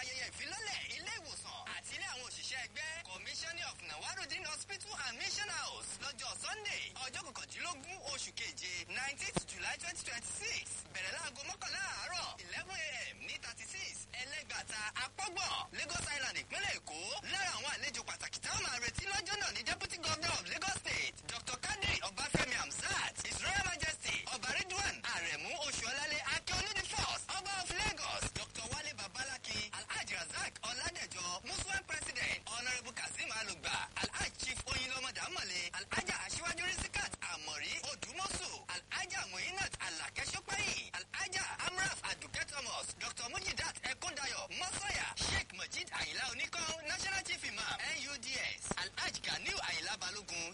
ayẹyẹ ìfilọ́lẹ̀ ilé ìwòsàn àti ilé àwọn òṣìṣẹ́ ẹgbẹ́ commissioner of nawarudin hospital and mission house lọ́jọ́ sunday ọjọ́ kọkàndínlógún oṣù keje nineteenth july twenty twenty six bẹ̀rẹ̀ láago mọ́kànlá àárọ̀ eleven a.m. ní thirty six ẹlẹ́gbàta apọ́gbọ̀n lagos island ìpínlẹ̀ èkó lára àwọn àlejò pàtàkì táwọn máa retí lọ́jọ́ náà ní deputy governor of lagos state dr kadri ọbáfẹ́mi hamzat his royal majesty ọba ridwan aremu oṣuọlálẹ akíọlù the first ọba of lagos dr wale babalaki alhaji razak ọládẹjọ muslim president honourable kazeem alugba alhaji chief oyinlọmọ dàmọlẹ alhaja aṣíwájú risikat amori odùmọ̀sù alhaja muinat alakẹ́sọ́pẹ́yìn alhaja amraf aduke thomas dr mujidat ekundayo mọ́sọ̀yà sheikh majid ayila oníkan national chief imam nuds alhaji ganiu ayila balogun